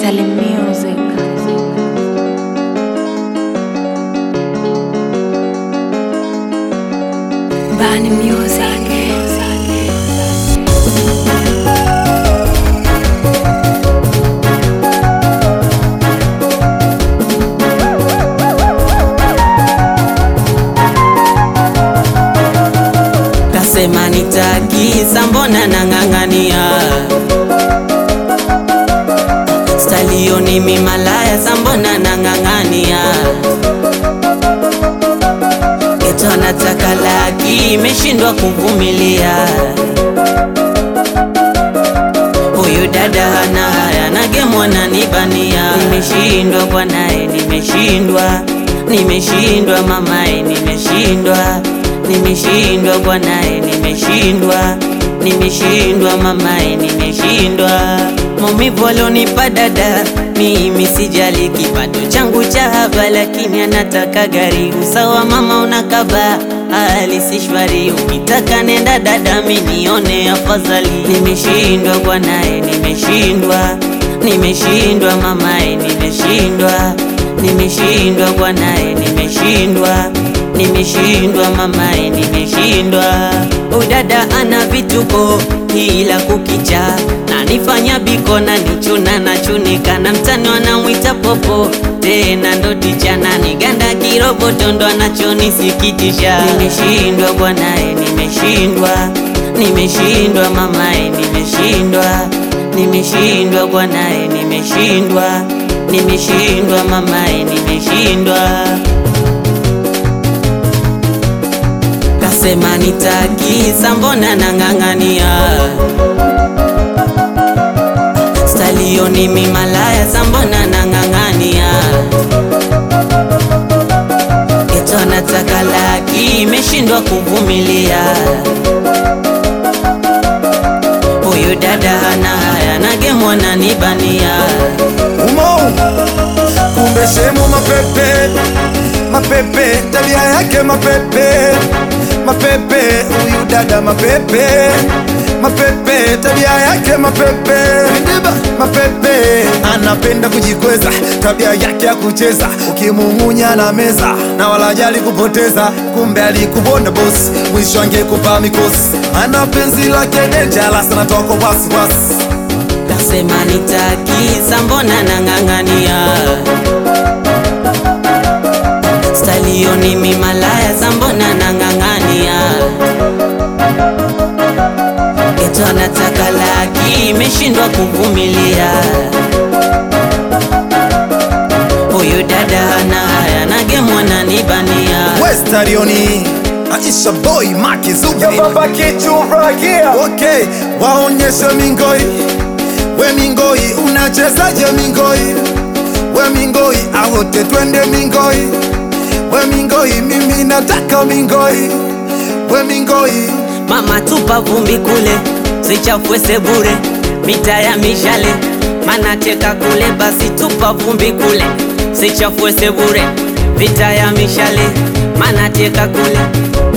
Italy music. Bani music. Kasema nitakisa, mbona nang'ang'ania stalio ni mimalaya, sa mbona nang'ang'ania geto nataka laki, imeshindwa kuvumilia. Huyu dada hana haya, nagemwa nanibania. Nimeshindwa bwanae, nimeshindwa, nimeshindwa mamae, nimeshindwa, nimeshindwa bwanae, nimeshindwa, nimeshindwa mamae, nimeshindwa. Maumivu alionipa dada, mimi sijali kipato changu cha haba, lakini anataka gari. Usawa mama unakaba hali si shwari, ukitaka nenda dada, minione afadhali. Nimeshindwa bwanae, nimeshindwa, nimeshindwa mamae, nimeshindwa, nimeshindwa bwanae, nimeshindwa, nimeshindwa mamae, nimeshindwa. Udada ana vituko ila kukicha na nifanya biko na nichuna na chunika na mtani wanamwita popo tena ndo ticha na niganda kiroboto ndo anachonisikitisha. Nimeshindwa bwanae, nimeshindwa, nimeshindwa mamae, nimeshindwa, nimeshindwa bwanae, nimeshindwa, nimeshindwa mamae, nimeshindwa. Kasema nitakisa, mbona nang'ang'ania stalio ni mimalaya, sa mbona nang'ang'ania geto nataka laki, imeshindwa kuvumilia. Huyu dada hana haya, nagemwa nanibania. umo kumbe shemu mapepe mapepe tabia yake mapepe mapepe huyu dada mapepe mapepe tabia yake mapepe mapepe anapenda kujikweza tabia yake ya kucheza ukimung'unya na meza na wala jali kupoteza kumbe alikubonda bosi mwisho angekupa mikosi ana penzi lake denjalas anatoka wasiwasi Kasema nitakisa, mbona nang'ang'ania stalio ni mimalaya, sa mbona nang'ang'ania geto nataka laki, imeshindwa kuvumilia. Huyu dada hana haya, nagemwa nanibania. Westarioni Aisha boy Maki Zube Baba kichuragia Okay, waonyeshe mingoi We mingoi, unachezaje mingoi We mingoi, awote twende mingoi We mingoi, mimi nataka mingoi We mingoi, Mama tupa vumbi kule, sichafue sebure, mita ya mishale, mana teka kule, basi tupa vumbi kule, sichafue sebure, vita ya mishale, mana teka kule,